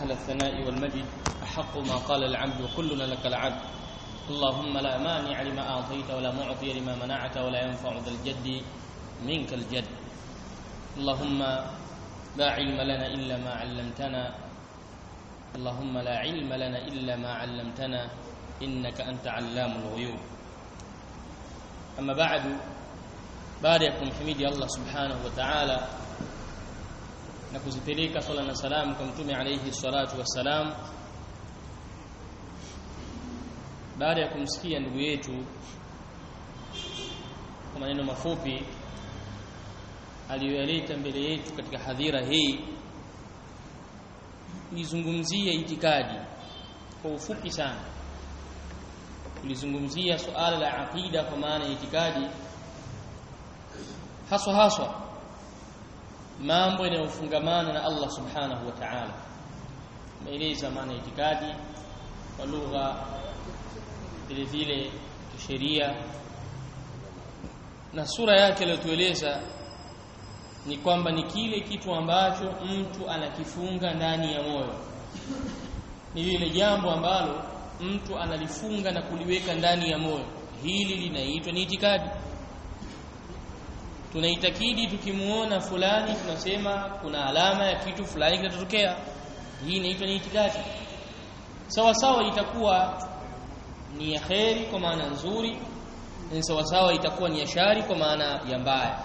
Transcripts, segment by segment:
أهل الثناء والمجد أحق ما قال العبد وكلنا لك العبد اللهم لا مانع لما أعطيت ولا معطي لما منعت ولا ينفع ذا الجد منك الجد اللهم لا علم لنا إلا ما علمتنا اللهم لا علم لنا إلا ما علمتنا إنك أنت علام الغيوب أما بعد baada ya kumhimidi Allah subhanahu wa ta'ala na kuzipeleka swala na salamu kwa mtume alayhi salatu wassalam baada ya kumsikia ndugu yetu kwa maneno mafupi aliyoyaleta mbele yetu katika hadhira hii nizungumzie itikadi kwa ufupi sana tulizungumzia suala la aqida kwa maana ya itikadi haswa haswa mambo yanayofungamana na Allah subhanahu wa ta'ala maeleza maana ya itikadi kwa lugha vile vile kisheria na sura yake aliyotueleza ni kwamba ni kile kitu ambacho mtu anakifunga ndani ya moyo ni lile jambo ambalo mtu analifunga na kuliweka ndani ya moyo hili linaitwa ni itikadi tunaitakidi tukimuona fulani tunasema kuna alama ya kitu fulani kitatokea hii inaitwa ni itikadi sawa sawa itakuwa ni ya kheri kwa maana nzuri na sawa sawa itakuwa ni ya shari kwa maana ya mbaya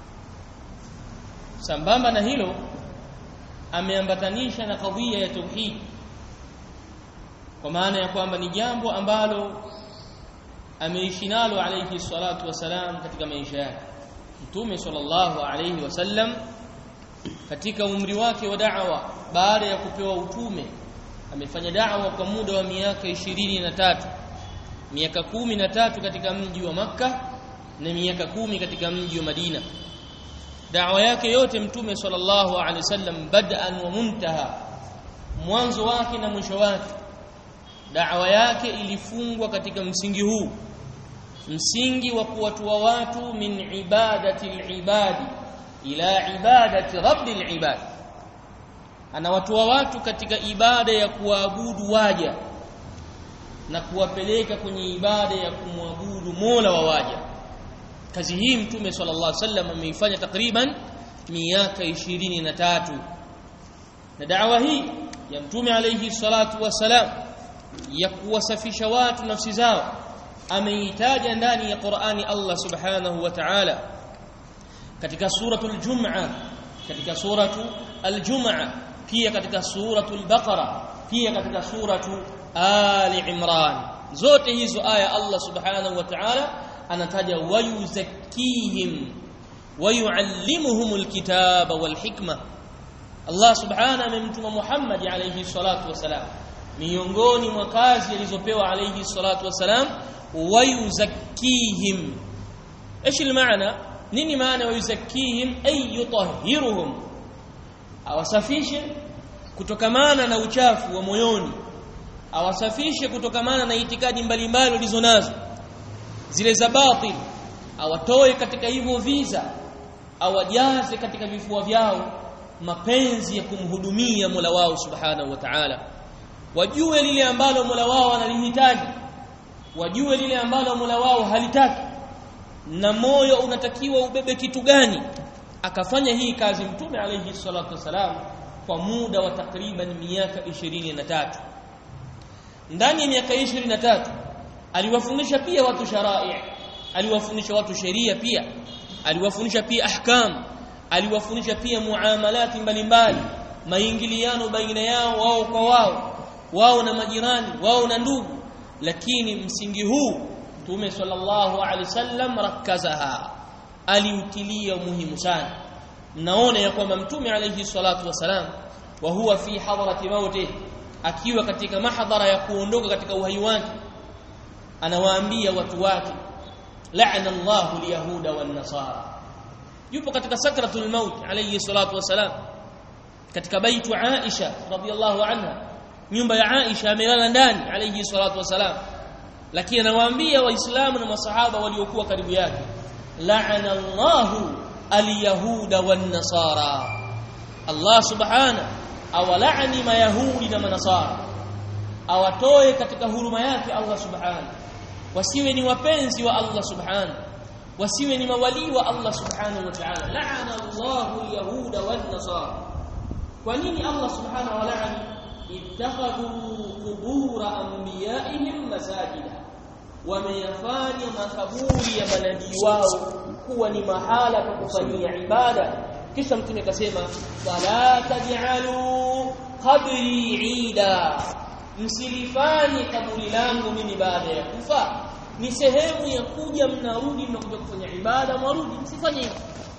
sambamba na hilo ameambatanisha na kadhia ya tauhid kwa maana ya kwamba ni jambo ambalo ameishi nalo alayhi salatu wasalam katika maisha yake Mtume sallallahu alayhi wasallam katika umri wake wa da'wa baada ya kupewa utume amefanya da'wa kwa muda wa miaka ishirini na tatu miaka kumi na tatu katika mji wa Makka na miaka kumi katika mji wa Madina da'wa yake yote Mtume sallallahu alayhi wasallam bad'an wa muntaha mwanzo wake na mwisho wake da'wa yake ilifungwa katika msingi huu msingi wa kuwatua watu min ibadati al-ibadi ila ibadati rabbil ibad anawatoa watu katika ibada ya kuabudu waja na kuwapeleka kwenye ibada ya kumwabudu Mola wa waja kazi hii mtume sallallahu alaihi wasallam ameifanya takriban miaka ishirini na tatu na da'wa hii ya mtume alayhi salatu wasalam ya kuwasafisha watu nafsi zao ameitaja ndani ya Qur'ani Allah Subhanahu wa Ta'ala katika suratul Jum'a katika suratu al-Jum'a pia katika suratul Baqara pia katika suratu Ali Imran zote hizo aya Allah Subhanahu wa Ta'ala anataja wayuzakkihim wayuallimuhumul kitaba wal hikma Allah Subhanahu amemtuma Muhammad alayhi salatu wasalam miongoni mwa kazi alizopewa alayhi salatu wasalam ويزكيهم ايش المعنى nini maana wayuzakihim ay yutahhiruhum awasafishe kutokamana na uchafu wa moyoni awasafishe kutokamana na itikadi mbalimbali walizonazo zile za batil awatoe katika hivyo visa awajaze katika vifua vyao mapenzi ya kumhudumia Mola wao subhanahu wa ta'ala wajue lile ambalo Mola wao analihitaji wajue lile ambalo Mola wao halitaki na moyo unatakiwa ubebe kitu gani akafanya hii kazi mtume alayhi salatu wasalam kwa muda wa takriban miaka 23 ndani ya miaka 23 aliwafundisha pia watu sharai aliwafundisha watu sheria pia aliwafundisha pia ahkam aliwafundisha pia muamalati mbalimbali maingiliano baina yao wao kwa wao wao na majirani wao na ndugu lakini msingi huu Mtume sallallahu alaihi wasallam rakazaha aliutilia muhimu sana mnaona ya kwamba Mtume alaihi salatu wasalam wa huwa fi hadrati mauti akiwa katika mahdhara ya kuondoka katika uhai wake anawaambia watu wake la'ana Allahu alyahuda wan nasara yupo katika sakratul maut alayhi salatu wasalam katika baitu Aisha radhiyallahu anha nyumba ya Aisha amelala ndani alayhi salatu wasalam lakini anawaambia waislamu na masahaba waliokuwa karibu yake la'ana Allahu alyahuda wan nasara Allah subhana awalaani mayahudi na manasara awatoe katika huruma yake Allah subhanahu wasiwe ni wapenzi wa Allah subhanahu wasiwe ni mawali wa Allah subhanahu wa ta'ala la'ana Allahu al-yahuda wan-nasara kwa nini Allah subhanahu wa ta'ala ittakhadhu qubur anbiya'ihim masajida wameyafanya makaburi ya manabii wao kuwa ni mahala pa kufanyia ibada kisha mtume akasema fala taj'alu qabri 'ida msilifanye kaburi langu mimi baada ya kufa ni sehemu ya kuja mnarudi mnakuja kufanya ibada mwarudi msifanye hivyo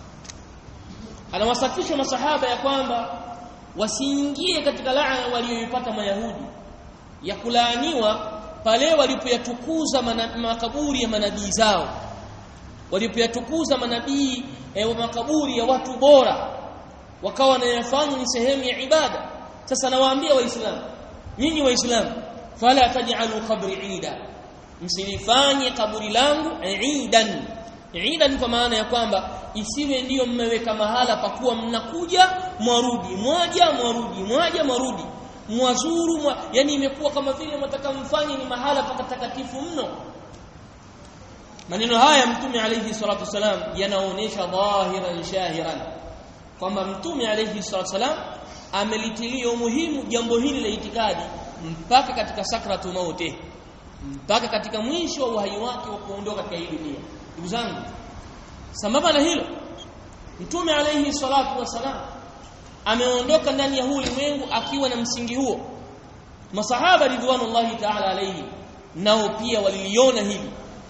anawasafisha masahaba ya kwamba wasiingie katika laana walioipata mayahudi ya kulaaniwa pale walipoyatukuza makaburi ya manabii zao walipoyatukuza manabii wa makaburi ya watu bora wakawa wanayafanya ni sehemu ya ibada sasa nawaambia waislamu nyinyi waislamu fala taj'alu qabri ida msilifanye kaburi langu idan idan kwa maana ya kwamba isiwe ndiyo mmeweka mahala pa kuwa mnakuja mwarudi moja mwarudi moja mwarudi mwazuru mwa, yani imekuwa kama vile mtaka mfanye ni mahala patakatifu mno maneno haya mtume alayhi salatu wasalam yanaonyesha dhahiran shahiran kwamba mtume alayhi salatu wasalam amelitilia umuhimu jambo hili la itikadi mpaka katika sakratu mauti mpaka katika mwisho wa uhai wake wa kuondoka katika hii dunia ndugu zangu sambamba na hilo mtume alayhi salatu wasalam ameondoka ndani ya huu ulimwengu akiwa na msingi huo masahaba ridwanullahi ta'ala alayhi nao pia waliliona hili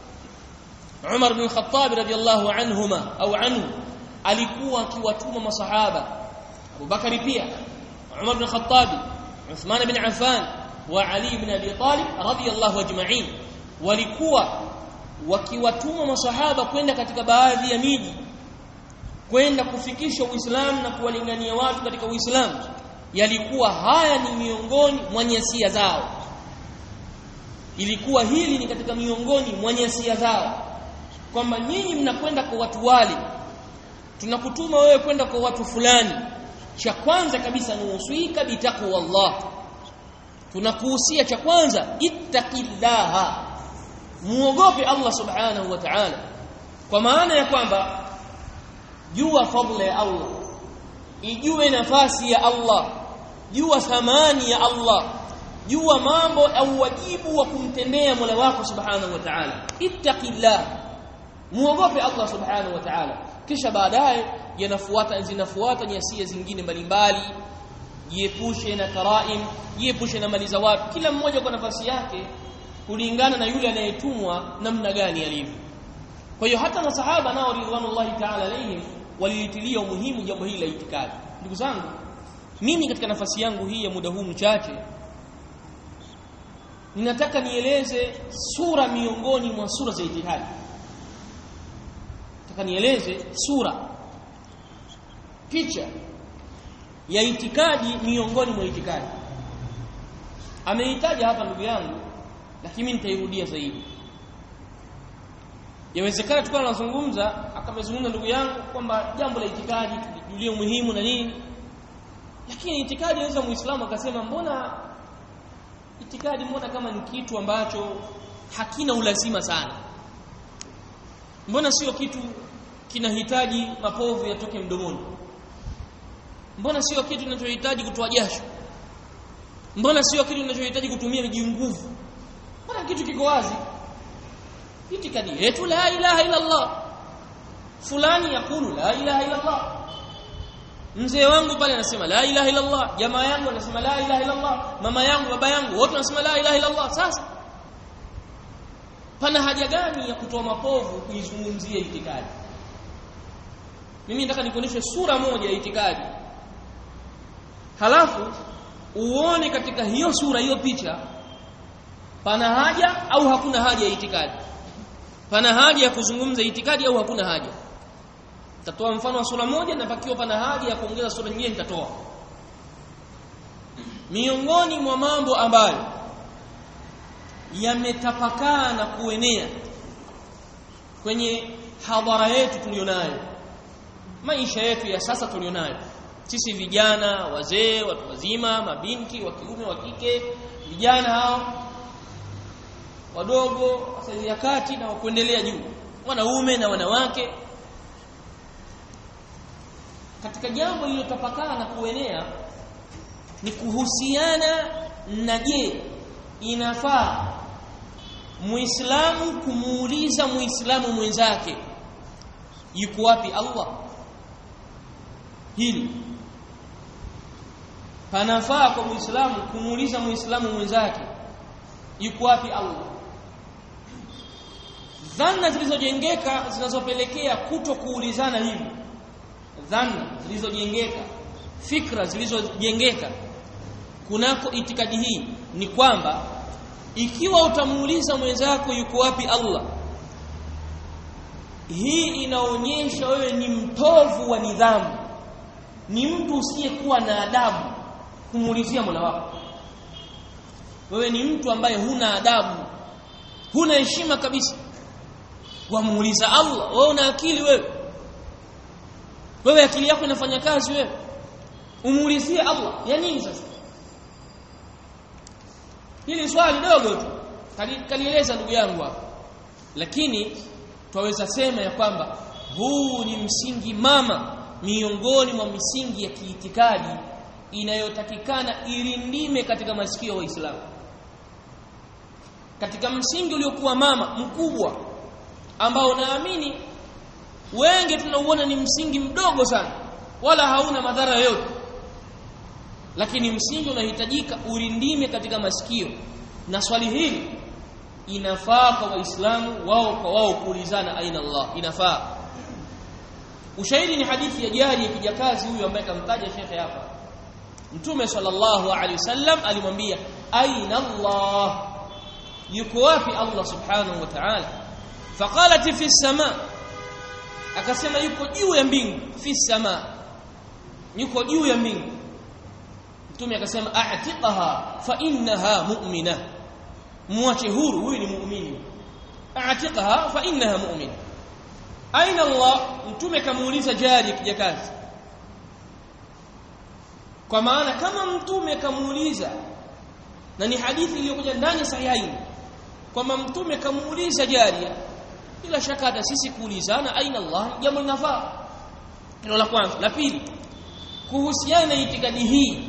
Umar bin Khattab radiyallahu anhuma au anhu alikuwa akiwatuma masahaba Abu Bakari pia Umar bin Khattab Uthman bin Affan wa Ali bin Abi Talib radiyallahu ajma'in walikuwa wakiwatuma masahaba kwenda katika baadhi ya miji kwenda kufikisha Uislamu na kuwalingania watu katika Uislamu yalikuwa haya ni miongoni mwa nyasia zao ilikuwa hili ni katika miongoni mwa nyasia zao kwamba nyinyi mnakwenda kwa watu wale tunakutuma wewe kwenda kwa watu fulani cha kwanza kabisa ni uswika bitaqwa Allah tunakuhusia cha kwanza ittaqillaha muogope Allah subhanahu wa ta'ala kwa maana ya kwamba jua fadla ya Allah ijue nafasi ya Allah jua thamani ya Allah jua mambo au wajibu wa kumtendea Mola wako subhanahu wa ta'ala ittaqillah muogope Allah subhanahu wa ta'ala kisha baadaye yanafuata zinafuata nyasia zingine mbalimbali jiepushe na karaim jiepushe na mali za watu kila mmoja kwa nafasi yake kulingana na yule anayetumwa namna gani alivyo kwa hiyo hata masahaba nao ridwanullahi ta'ala alayhim walilitilia umuhimu jambo hili la itikadi ndugu zangu mimi katika nafasi yangu hii ya muda huu mchache ninataka nieleze sura miongoni mwa sura za itikadi nataka nieleze sura picha ya itikadi miongoni mwa itikadi ameitaja hapa ndugu yangu lakini nitairudia zaidi yawezekana tukawa tunazungumza akamezungumza ndugu yangu kwamba jambo la itikadi tulijulie umuhimu na nini lakini itikadi inaweza muislamu akasema mbona itikadi mbona kama ni kitu ambacho hakina ulazima sana mbona sio kitu kinahitaji mapovu yatoke mdomoni mbona sio kitu kinachohitaji kutoa jasho mbona sio kitu kinachohitaji kutumia miji nguvu mbona kitu kiko wazi itikadi yetu la ilaha illa Allah fulani yakulu la ilaha illa Allah mzee wangu pale anasema la ilaha illa Allah jamaa yangu anasema la ilaha illa Allah mama yangu baba yangu wote wanasema la ilaha illa Allah sasa pana haja gani ya kutoa mapovu kuizungumzia itikadi mimi nataka nikuonyeshe sura moja ya itikadi halafu uone katika hiyo sura hiyo picha pana haja au hakuna haja ya itikadi pana haja ya kuzungumza itikadi au hakuna haja tatoa mfano wa sura moja na pakiwa pana haja ya kuongeza sura nyingine nitatoa miongoni mwa mambo ambayo yametapakaa na kuenea kwenye hadhara yetu tulionayo maisha yetu ya sasa tulionayo sisi vijana wazee watu wazima mabinti wa kiume wa kike vijana hao wadogo saizi ya kati na kuendelea juu wanaume na wanawake katika jambo lililotapakaa na kuenea ni kuhusiana na je inafaa muislamu kumuuliza muislamu mwenzake yuko wapi Allah hili panafaa kwa muislamu kumuuliza muislamu mwenzake yuko wapi Allah dhana zilizojengeka zinazopelekea kuto kuulizana hivi dhana zilizojengeka fikra zilizojengeka kunako itikadi hii ni kwamba ikiwa utamuuliza mwenzako yuko wapi Allah hii inaonyesha wewe ni mtovu wa nidhamu ni mtu usiyekuwa na adabu kumuulizia Mola wako wewe ni mtu ambaye huna adabu huna heshima kabisa wamuuliza Allah wewe una akili wewe wewe akili yako inafanya kazi wewe umuulizie Allah ya nini sasa hili swali dogo tu kalieleza ndugu yangu hapa lakini twaweza sema ya kwamba huu ni msingi mama miongoni mwa misingi ya kiitikadi inayotakikana irindime katika masikio ya Waislamu katika msingi uliokuwa mama mkubwa ambao naamini wengi tunauona ni msingi mdogo sana wala hauna madhara yoyote lakini msingi unahitajika urindime katika masikio na swali hili inafaa kwa waislamu wao kwa wao kuulizana aina Allah inafaa ushahidi ni hadithi ya jari ya kijakazi huyu ambaye kamtaja shekhe hapa mtume sallallahu alaihi wasallam alimwambia aina Allah yuko wapi Allah subhanahu wa ta'ala faqalat fi sama akasema yuko juu ya mbingu fi sama yuko juu ya mbingu mtume akasema a'tiqaha fa innaha mu'mina muache huru huyu ni muumini a'tiqaha fa innaha mu'mina aina Allah mtume kamuuliza jari kijakazi kwa maana kama mtume kamuuliza na ni hadithi iliyokuja ndani sahihaini kwamba mtume kamuuliza jaria bila shaka hata sisi kuulizana aina Allah jambo linafaa hilo la kwanza la pili kuhusiana na itikadi hii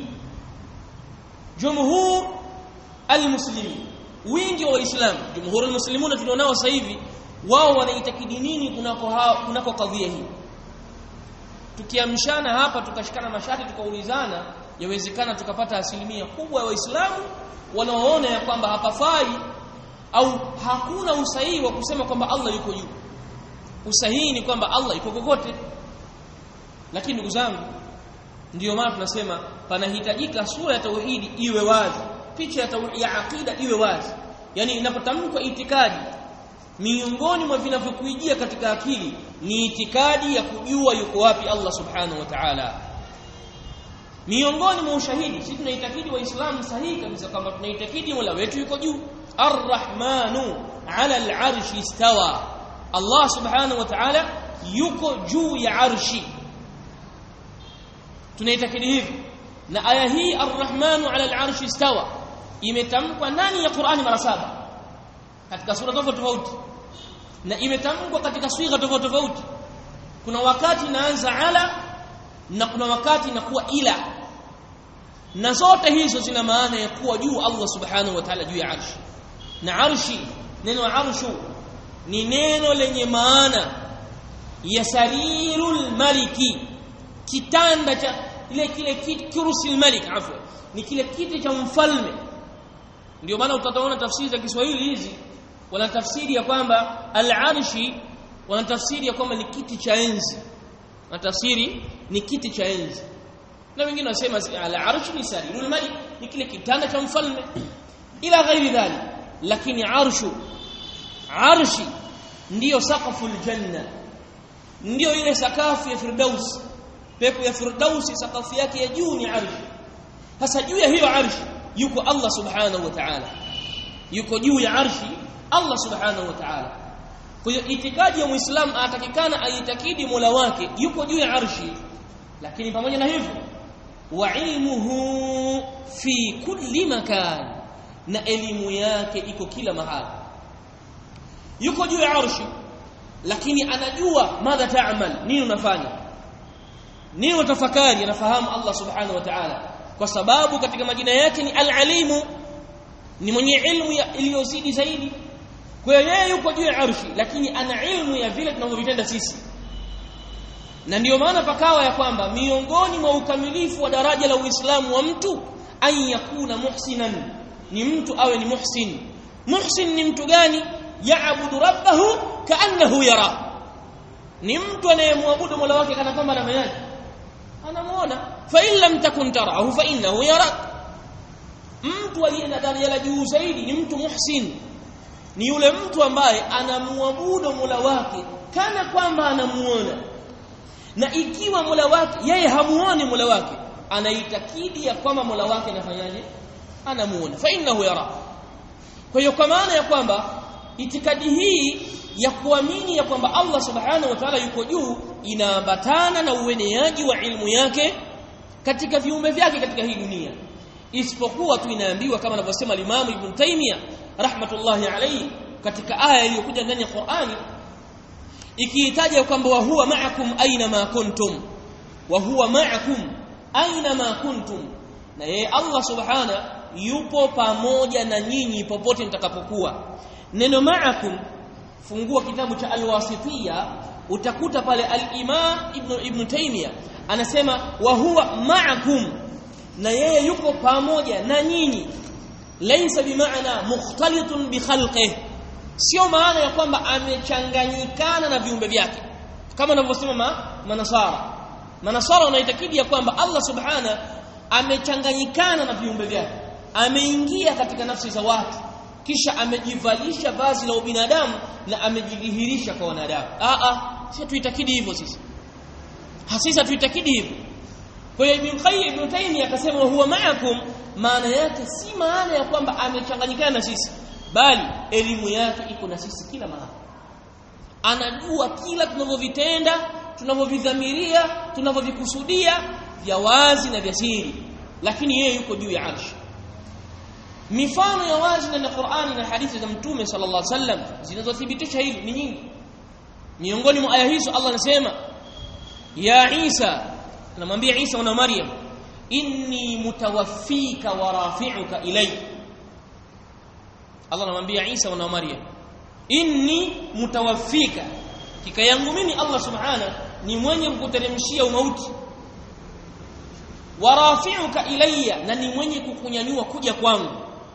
jumhur almuslimin wingi wa waislamu jumhur almuslimun tulionao sasa hivi wao wanaitakidi nini kunako kunako kadhia hii tukiamshana hapa tukashikana mashati tukaulizana yawezekana tukapata asilimia kubwa ya waislamu wanaoona ya kwamba hapafai au hakuna usahihi wa kusema kwamba Allah yuko juu usahihi ni kwamba Allah yuko kokote lakini ndugu zangu ndiyo maana tunasema panahitajika sura ya tauhidi iwe wazi picha ya tauhidi ya aqida iwe wazi yani inapotamkwa itikadi miongoni mwa vinavyokuijia katika akili ni itikadi ya kujua yuko wapi Allah subhanahu wa ta'ala miongoni mwa ushahidi sisi tunaitakidi waislamu sahihi kabisa kwamba tunaitakidi Mola wetu yuko juu arrahmanu ala al'arshi istawa Allah subhanahu wa ta'ala yuko juu ya arshi tunaitakidi hivi na aya hii arrahmanu ala al'arshi istawa imetamkwa ndani ya Qur'ani mara saba katika sura tofauti tofauti na imetamkwa katika swigha tofauti tofauti kuna wakati inaanza ala na kuna wakati inakuwa ila na zote hizo zina maana ya kuwa juu Allah subhanahu wa ta'ala juu ya arshi na arshi neno arshu ni neno lenye maana ya sarirul maliki kitanda cha ile kile kiti kursi malik afwa ni kile kiti cha mfalme ndio maana utaona tafsiri za Kiswahili hizi wana tafsiri ya kwamba al-arshi wana tafsiri ya kwamba ni kiti cha enzi na tafsiri ni kiti cha enzi na wengine wasema al-arshi ni sarirul malik ni kile kitanda cha mfalme ila ghairi dhalik lakini arshu arshi ndiyo saqaful janna ndiyo ile sakafu ya firdaus pepo ya firdausi sakafu yake ya juu ni arshi sasa juu ya hiyo arshi yuko Allah subhanahu wa ta'ala yuko juu ya arshi Allah subhanahu wa ta'ala kwa hiyo itikadi ya muislamu atakikana aitakidi Mola wake yuko juu ya arshi lakini pamoja na hivyo wa ilmuhu fi kulli makan na elimu yake iko kila mahali yuko juu ya arshi lakini anajua madha taamal nini unafanya nini utafakari anafahamu Allah subhanahu wa ta'ala kwa sababu katika majina yake ni al-alimu ni mwenye ilmu iliyozidi zaidi kwa hiyo yeye yuko juu ya arshi lakini ana ilmu ya vile tunavyovitenda sisi na ndiyo maana pakawa ya kwamba miongoni mwa ukamilifu wa daraja la Uislamu wa mtu an yakuna muhsinan ni mtu awe ni muhsin muhsin ni mtu gani yaabudu rabbahu kaannahu yara ni mtu anayemwabudu Mola wake kana kwamba anafanyaje anamuona fa in lam takun tarahu fa innahu yarak mtu aliye na daraja la juu zaidi ni mtu muhsin ni yule mtu ambaye anamuabudu Mola wake kana kwamba anamuona na ikiwa Mola wake yeye hamuoni Mola wake anaitakidi ya kwamba Mola wake anafanyaje anamuona fa innahu yara kwa hiyo kwa maana ya kwamba itikadi hii ya kuamini ya kwamba Allah subhanahu wa ta'ala yuko juu inaambatana na ueneaji wa ilmu yake katika viumbe vyake katika hii dunia isipokuwa tu inaambiwa kama anavyosema Imam Ibn Taymiyyah rahmatullahi alayhi katika aya iliyokuja ndani ya Qur'ani ikiitaja kwamba wa huwa ma'akum aina ma kuntum wa huwa ma'akum aina ma kuntum na yeye Allah subhana yupo pamoja na nyinyi popote mtakapokuwa neno ma'akum fungua kitabu cha al-wasitiyya utakuta pale al-imam ibn ibn taymiya anasema wa huwa ma'akum na yeye yuko pamoja na nyinyi laysa bimaana mukhtalitun bi khalqihi sio maana ya kwamba amechanganyikana na viumbe vyake kama anavyosema ma, manasara manasara wanaitakidi ya kwamba Allah subhana amechanganyikana na viumbe vyake ameingia katika nafsi za watu kisha amejivalisha vazi la ubinadamu na amejidhihirisha kwa wanadamu a a sisi tuitakidi hivyo sisi hasisa tuitakidi hivyo kwa hiyo Ibn Qayyim Ibn Taymiyyah akasema huwa ma'akum maana yake si maana ya kwamba amechanganyikana na sisi bali elimu yake iko na sisi kila mahali anajua kila tunavyovitenda tunavyovidhamiria tunavyovikusudia vya wazi na vya siri lakini yeye yuko juu ya arshi mifano ya wazi ndani ya Qur'ani na hadithi za Mtume sallallahu alaihi wasallam zinazothibitisha hili ni nyingi miongoni mwa aya hizo Allah anasema ya Isa anamwambia Isa na Maryam inni mutawaffika wa rafi'uka ilayya Allah anamwambia Isa na Maryam inni mutawaffika kika yangu mimi Allah subhana ni mwenye kukuteremshia umauti warafi'uka ilayya na ni mwenye kukunyanyua kuja kwangu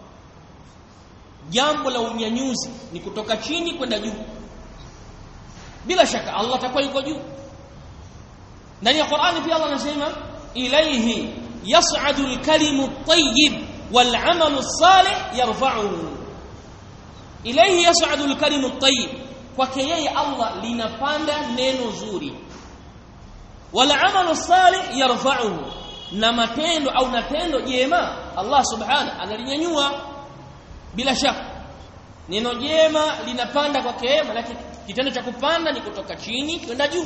jambo la unyanyuzi ni kutoka chini kwenda juu bila shaka Allah atakuwa yuko juu ndani ya Qur'ani pia Allah anasema ilayhi yas'adu al-kalimu at-tayyib wal-'amalu as-salih yarfa'uhu ilayhi yas'adu al-kalimu at-tayyib kwake yeye Allah linapanda neno zuri wal-'amalu as-salih yarfa'uhu na matendo au na tendo jema Allah subhana analinyanyua bila shaka neno jema linapanda kwake yeye lakini kitendo cha kupanda ni kutoka chini kwenda juu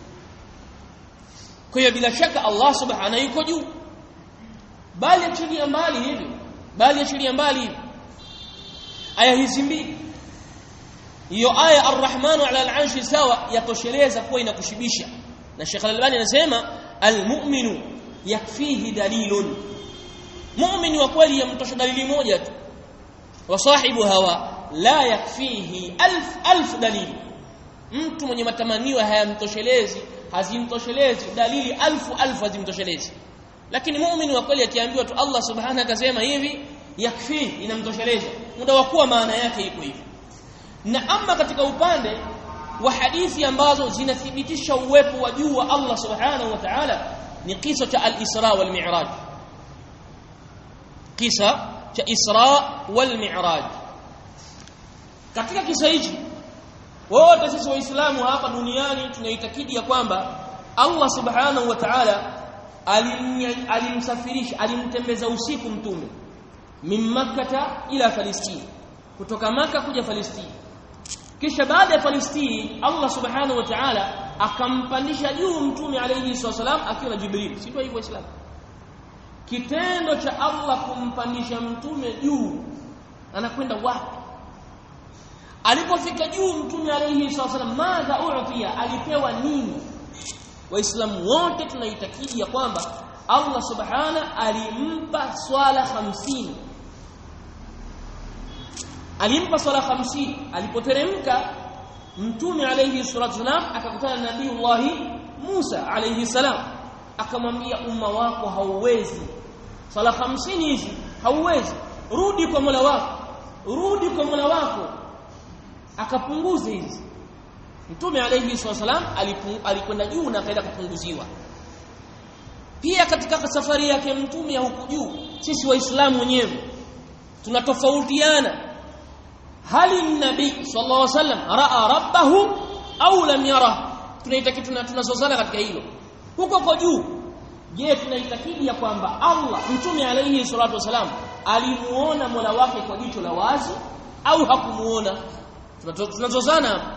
kwa hiyo bila shaka Allah subhana yuko juu bali achilia mbali hivi bali achilia mbali hivi aya hizi mbili hiyo aya arrahmanu ala al-arshi sawa yatosheleza kuwa inakushibisha na Sheikh Al-Albani anasema al-mu'minu yakfihi dalilun mu'min wa kweli yamtosha dalili moja tu wa sahibu hawa la yakfihi alf alf dalili mtu mwenye matamanio hayamtoshelezi hazimtoshelezi dalili alfu alfu hazimtoshelezi lakini muumini wa kweli akiambiwa tu Allah subhanahu akasema hivi yakfi inamtosheleza muda wa kuwa maana yake iko hivi na ama katika upande wa hadithi ambazo zinathibitisha uwepo wa juu wa Allah subhanahu wa ta'ala ni kisa cha al-Isra wal Mi'raj kisa cha Isra wal Mi'raj katika kisa hichi wote sisi waislamu hapa duniani tunaitakidi ya kwamba Allah subhanahu wa ta'ala alimsafirisha alimtembeza usiku mtume min makkata ila falistini kutoka maka kuja falistini kisha baada ya falistini Allah subhanahu wa ta'ala akampandisha juu mtume alayhi wasallam akiwa na jibril si ndio hivyo waislamu kitendo cha Allah kumpandisha mtume juu anakwenda wapi alipofika juu mtume alayhi wasallam madha u'tiya alipewa nini waislamu wote tunaitakidi ya kwamba Allah subhana alimpa swala 50 alimpa swala 50 alipoteremka mtume alayhi salatu wasalam akakutana na nabii Musa alayhi salam akamwambia umma wako hauwezi swala 50 hizi hauwezi rudi kwa Mola wako rudi kwa Mola wako akapunguza hizi Mtume alayhi wasallam alikwenda juu na akaenda kupunguziwa pia katika safari yake mtume ya huku juu sisi waislamu wenyewe tunatofautiana hali nabii sallallahu alaihi wasallam raa rabbahu au lam yara tunaitakidi tunazozana katika hilo huko kwa juu je tunaitakidi ya kwamba Allah mtume alayhi salatu wasalam alimuona Mola wake kwa jicho la wazi au hakumuona tunazozana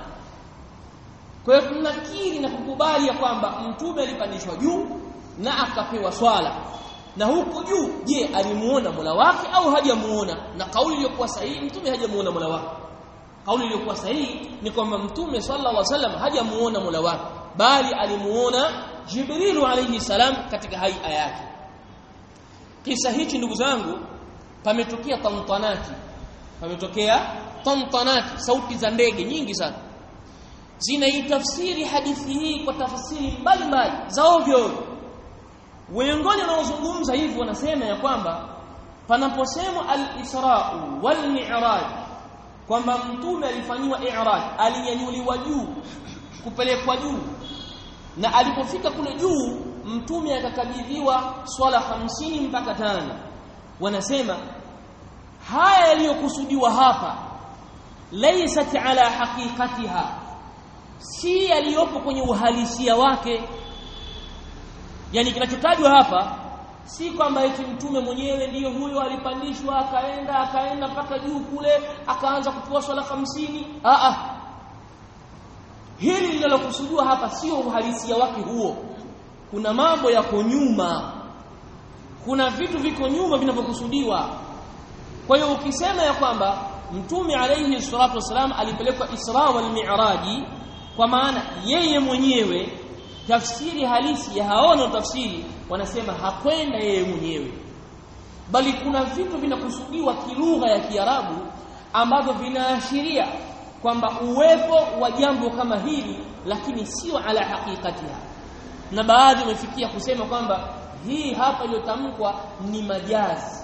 kwa hiyo tunakiri na kukubali ya kwamba mtume alipandishwa juu na akapewa swala na huko juu je alimuona Mola wake au hajamuona na kauli iliyokuwa sahihi mtume hajamuona Mola wake kauli iliyokuwa sahihi ni kwamba mtume sallallahu alaihi wasallam hajamuona Mola wake bali alimuona Jibrilu alayhi salam katika haia yake kisa hichi ndugu zangu pametokea tantanati pametokea tantanati sauti za ndege nyingi sana zinaitafsiri hadithi hii kwa tafsiri mbalimbali za ovyo wengine wanaozungumza hivi wanasema ya kwamba panaposemwa al-Isra wal Mi'raj kwamba mtume alifanyiwa i'raj alinyanyuliwa juu kupelekwa juu na alipofika kule juu mtume akakabidhiwa swala hamsini mpaka tano wanasema haya yaliyokusudiwa hapa laysat ala haqiqatiha si yaliyopo kwenye uhalisia wake yani kinachotajwa hapa si kwamba eti mtume mwenyewe ndiyo huyo alipandishwa akaenda akaenda mpaka juu kule akaanza kupewa swala hamsini a a hili linalokusudiwa hapa sio uhalisia wake huo kuna mambo yako nyuma kuna vitu viko nyuma vinavyokusudiwa kwa hiyo ukisema ya kwamba mtume alayhi salatu wasalam alipelekwa Isra wal Mi'raji kwa maana yeye mwenyewe tafsiri halisi ya haona tafsiri wanasema hakwenda yeye mwenyewe bali kuna vitu vinakusudiwa kilugha ya Kiarabu ambavyo vinaashiria kwamba uwepo wa jambo kama hili lakini sio ala hakikatiha na baadhi wamefikia kusema kwamba hii hapa iliyotamkwa ni majazi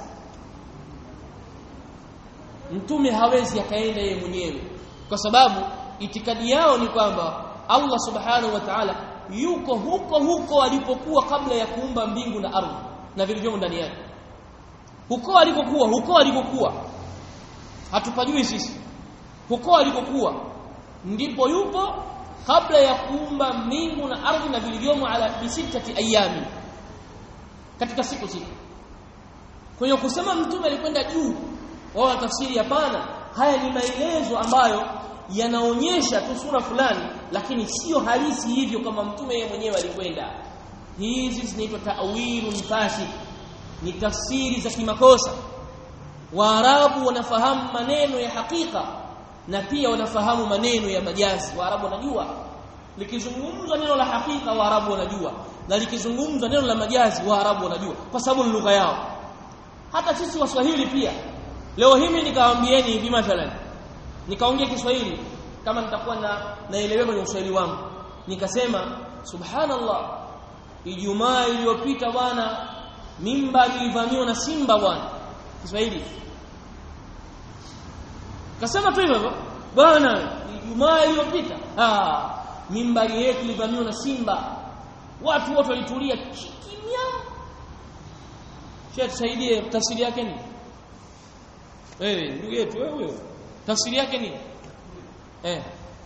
mtume hawezi akaenda yeye mwenyewe kwa sababu itikadi yao ni kwamba Allah subhanahu wa ta'ala yuko huko huko alipokuwa kabla ya kuumba mbingu na ardhi na vilivyomo ndani yake huko alikokuwa huko alikokuwa hatupajui sisi huko alikokuwa ndipo yupo kabla ya kuumba mbingu na ardhi na vilivyomo ala bisitati ayami katika siku sita kwa hiyo kusema mtume alikwenda juu wao tafsiri hapana haya ni maelezo ambayo yanaonyesha tu sura fulani lakini sio halisi hivyo kama mtume yeye mwenyewe alikwenda hizi zinaitwa ta'wilun fasik ni tafsiri za kimakosa waarabu wanafahamu maneno ya hakika na pia wanafahamu maneno ya majazi waarabu wanajua likizungumzwa neno la hakika waarabu wanajua na likizungumzwa neno la majazi waarabu wanajua kwa sababu ni lugha yao hata sisi waswahili pia leo himi nikawaambieni hivi mathalan nikaongea Kiswahili kama nitakuwa na naelewa kwenye Uswahili wangu nikasema subhanallah Ijumaa iliyopita bwana mimba ilivamiwa na simba bwana Kiswahili kasema tu hivyo bwana Ijumaa iliyopita ah mimba yetu ilivamiwa na simba watu wote walitulia kimya Sheikh tusaidie tafsiri yake ni wewe ndugu yetu wewe tafsiri yake ni eh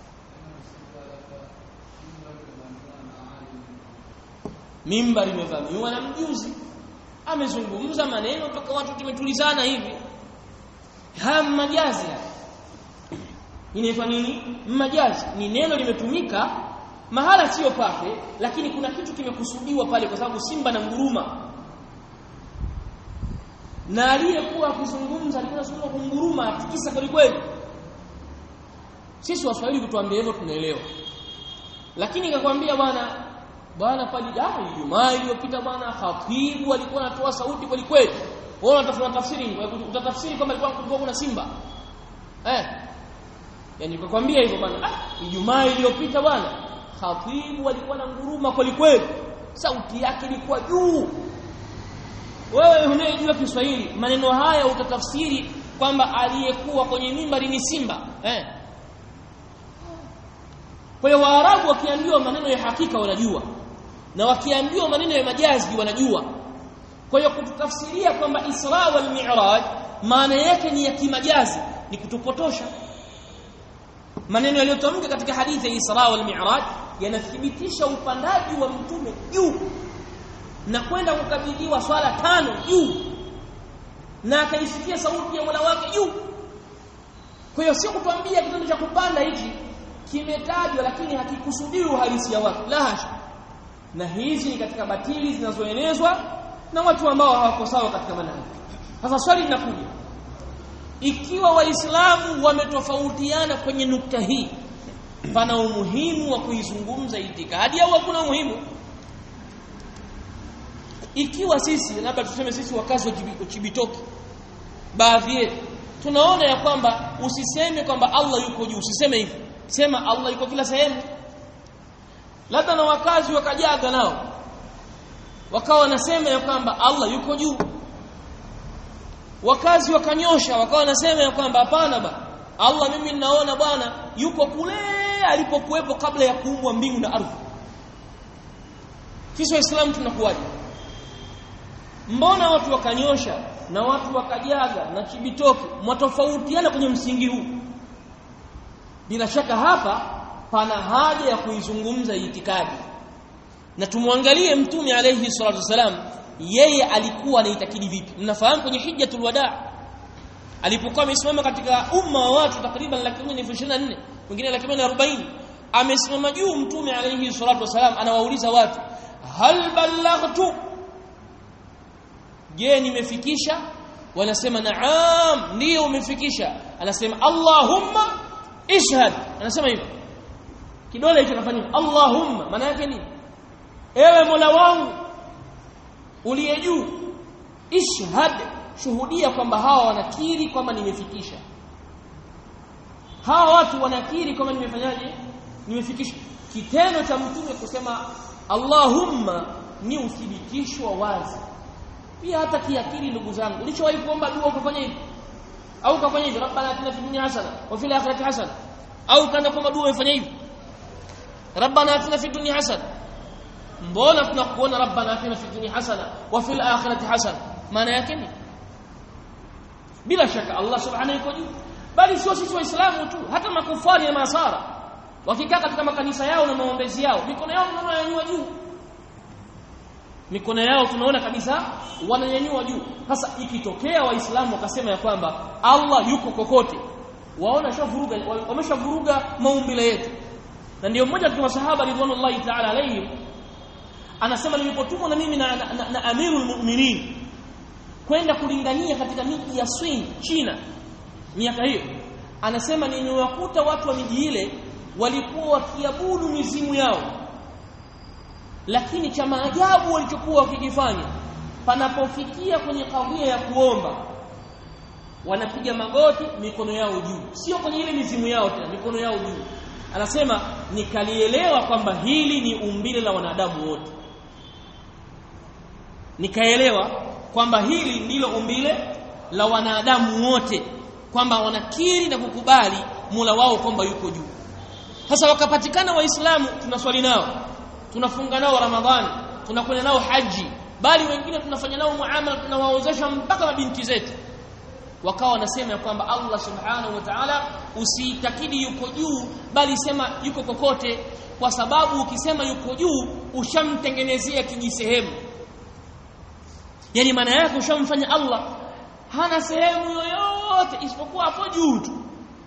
mimba limevamiwa na mjuzi amezungumza maneno toka watu tumetulizana hivi haya majazi inaitwa nini majazi ni neno limetumika mahala sio pake lakini kuna kitu kimekusudiwa pale kwa sababu simba na nguruma na aliyekuwa akizungumza alikuwa anazungumza kunguruma atikisa kweli kweli sisi waswahili kutuambia hivyo tunaelewa lakini nikakwambia bwana bwana pale ah Ijumaa iliyopita bwana khatibu alikuwa anatoa sauti kweli kweli wewe unatafuta tafsiri utatafsiri kama alikuwa kulikuwa kuna simba eh yani nikakwambia hivyo bwana ah Ijumaa iliyopita bwana khatibu alikuwa na nguruma kweli kweli sauti yake ilikuwa juu wewe unayejua Kiswahili maneno haya utatafsiri kwamba aliyekuwa kwenye mimbari ni simba eh kwa hiyo Waarabu wakiambiwa maneno ya hakika wanajua na wakiambiwa maneno ya majazi wanajua kwa hiyo kututafsiria kwamba Isra wal Mi'raj maana yake ni ya kimajazi ni kutupotosha maneno yaliyotamka katika hadithi ya Isra wal Mi'raj yanathibitisha upandaji wa mtume juu na kwenda kukabidhiwa swala tano juu na akaisikia sauti ya Mola wake juu kwa hiyo sio kutuambia kitendo cha kupanda hichi kimetajwa lakini hakikusudiwi uhalisia wake la hasha na hizi ni katika batili zinazoenezwa na watu ambao hawako sawa katika manhaji sasa swali linakuja ikiwa waislamu wametofautiana kwenye nukta hii pana umuhimu wa kuizungumza itikadi au hakuna umuhimu ikiwa sisi labda tuseme sisi wakazi wa Chibitoki baadhi yetu tunaona ya kwamba usiseme kwamba Allah yuko juu usiseme hivyo sema Allah yuko kila sehemu labda na wakazi wakajaga nao wakawa wanasema ya kwamba Allah yuko juu wakazi wakanyosha wakawa wanasema ya kwamba hapana ba Allah mimi ninaona bwana yuko kule alipokuwepo kabla ya kuumbwa mbingu na ardhi sisi waislamu tunakuwaje mbona watu wakanyosha na watu wakajaga na chibitoki mwatofautiana kwenye msingi huu bila shaka hapa pana haja ya kuizungumza itikadi na tumwangalie mtume alayhi salatu wasalam yeye alikuwa anaitakidi vipi mnafahamu kwenye hijjatul wadaa alipokuwa amesimama katika umma wa watu takriban laki moja na ishirini na nne wengine laki moja na arobaini amesimama juu mtume alayhi salatu wasalam anawauliza watu hal ballaghtu je nimefikisha wanasema naam ndio umefikisha anasema allahumma ishhad anasema hivyo kidole hicho kafanya allahumma maana yake nini ewe mola wangu uliye juu ishhad shuhudia kwamba hawa wanakiri kwamba nimefikisha hawa watu wanakiri kwamba nimefanyaje nimefikisha kitendo cha mtume kusema allahumma ni uthibitisho wa wazi pia hata kiakili ndugu zangu ulichowahi kuomba dua ukafanya hivi au ukafanya hivi rabbana atina fid dunya hasana wa fil akhirati hasana au kana kuomba dua umefanya hivi rabbana atina fid dunya hasana mbona tunakuona rabbana atina fid dunya hasana wa fil akhirati hasana maana yake ni bila shaka Allah subhanahu yuko juu bali sio sisi waislamu tu hata makufari na masara wakikaa katika makanisa yao na maombezi yao mikono yao tunaona yanyua juu mikono yao tunaona kabisa wananyanyua juu sasa ikitokea waislamu wakasema ya kwamba Allah yuko kokote waona shavuruga wameshavuruga maumbile yetu na ndio mmoja katika masahaba ridwanullahi ta'ala alayhim anasema nilipotumwa na mimi na, na, na, na amirul mu'minin kwenda kulingania katika miji ya Swing China miaka hiyo anasema nimewakuta watu wa miji ile walikuwa wakiabudu mizimu yao lakini cha maajabu walichokuwa wakikifanya panapofikia kwenye kadhia ya kuomba wanapiga magoti mikono yao juu sio kwenye ile mizimu yao tena mikono yao juu anasema nikalielewa kwamba hili ni umbile la wanadamu wote nikaelewa kwamba hili ndilo umbile la wanadamu wote kwamba wanakiri na kukubali Mola wao kwamba yuko juu sasa wakapatikana waislamu tunaswali nao tunafunga nao ramadhani tunakwenda nao haji bali wengine tunafanya nao muamala tunawaozesha mpaka mabinti zetu wakawa wanasema ya kwamba Allah subhanahu wa ta'ala usiitakidi yuko juu bali sema yuko kokote kwa sababu ukisema yuko juu ushamtengenezea kijisehemu yani maana yake ushamfanya Allah hana sehemu yoyote isipokuwa hapo juu tu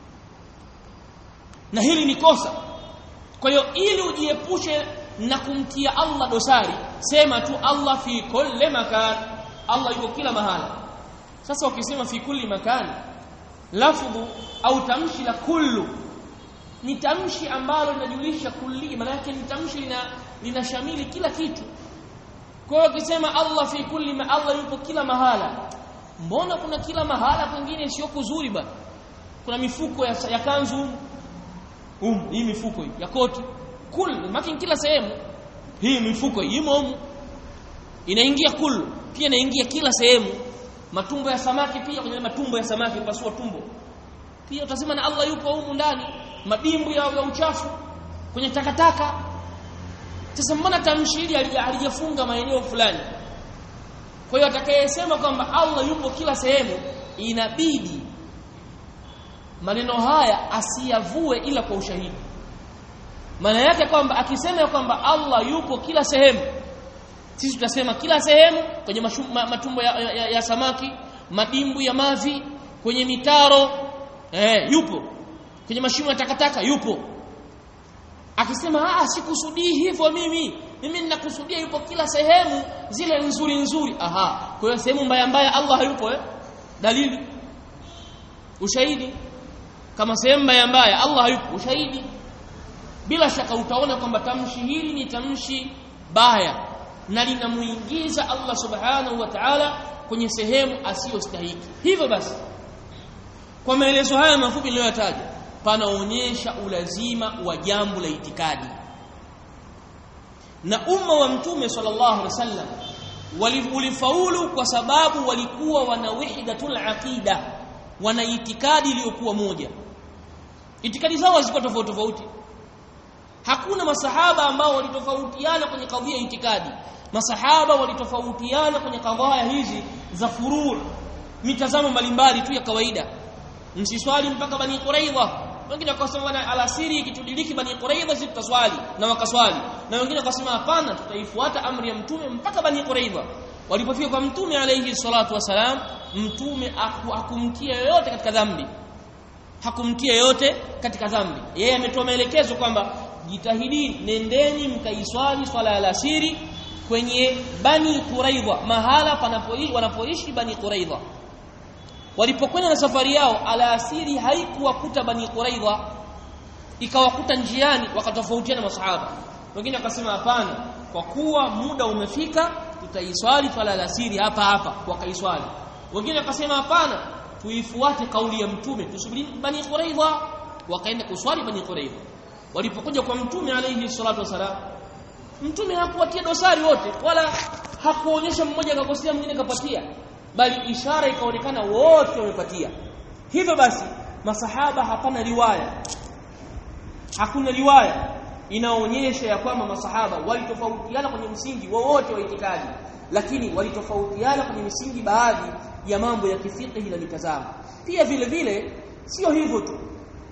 na hili ni kosa kwa hiyo ili ujiepushe na kumtia Allah dosari sema tu Allah fi kulli makan Allah yuko kila mahala sasa ukisema fi kulli makani lafdhu au tamshi la kullu ni tamshi ambalo linajulisha kulli maana yake ni tamshi lina linashamili kila kitu kwa hiyo ukisema Allah fi kulli ma Allah yupo kila mahala mbona kuna kila mahala kwingine sio kuzuri bana kuna mifuko ya, ya kanzu um hii mifuko hii ya koti kul maki kila sehemu hii mifuko hii imo humu inaingia kul pia inaingia kila sehemu matumbo ya samaki pia kwenye matumbo ya samaki pasua tumbo pia utasema na Allah yupo humu ndani madimbu ya, ya uchafu kwenye takataka sasa mbona tamshi hili halijafunga maeneo fulani kwa hiyo atakayesema kwamba Allah yupo kila sehemu inabidi maneno haya asiyavue ila kwa ushahidi maana yake kwamba akisema kwamba Allah yupo kila sehemu sisi tutasema kila sehemu kwenye mashu, ma, matumbo ya, ya, ya samaki madimbu ya mavi kwenye mitaro eh, yupo kwenye mashimo ya takataka yupo akisema ah sikusudii hivyo mimi mimi ninakusudia yupo kila sehemu zile nzuri nzuri aha kwa hiyo sehemu mbaya mbaya Allah hayupo eh dalili ushahidi kama sehemu mbaya mbaya Allah hayupo ushahidi bila shaka utaona kwamba tamshi hili ni tamshi baya na linamuingiza Allah subhanahu wa ta'ala kwenye sehemu asiyostahiki hivyo basi kwa maelezo haya mafupi niliyoyataja panaonyesha ulazima wa jambo la itikadi na umma wa mtume sallallahu alaihi wasallam ulifaulu kwa sababu walikuwa wana wahdatul aqida wana itikadi iliyokuwa moja itikadi zao hazikuwa tofauti tofauti hakuna masahaba ambao walitofautiana kwenye kadhia ya itikadi masahaba walitofautiana kwenye kadhia hizi za furuu mitazamo mbalimbali tu ya kawaida msiswali mpaka bani quraidha wengine wakasema bwana alasiri ikitudiriki bani quraidha sisi tutaswali na wakaswali na wengine wakasema hapana tutaifuata amri ya mtume mpaka bani quraidha walipofika kwa mtume alayhi salatu wasalam mtume hakumtia yoyote katika dhambi hakumtia yoyote katika dhambi yeye ametoa maelekezo kwamba jitahidi nendeni mkaiswali swala ya alasiri kwenye bani quraidha mahala panapoishi wanapoishi bani quraidha walipokwenda na safari yao alasiri haikuwakuta bani quraidha ikawakuta njiani wakatofautiana masahaba wengine wakasema hapana kwa kuwa muda umefika tutaiswali swala alasiri hapa hapa wakaiswali wengine wakasema hapana tuifuate kauli ya mtume tusubiri bani quraidha wakaenda kuswali bani quraidha walipokuja kwa mtume alayhi salatu wasalam mtume hakuwatia dosari wote wala hakuonyesha mmoja akakosea mwingine kapatia bali ishara ikaonekana wote wamepatia hivyo basi masahaba hapana riwaya hakuna riwaya inaonyesha ya kwamba masahaba walitofautiana kwenye msingi wowote wa itikadi lakini walitofautiana kwenye misingi baadhi ya mambo ya kifiqhi na mitazamo pia vile vile sio hivyo tu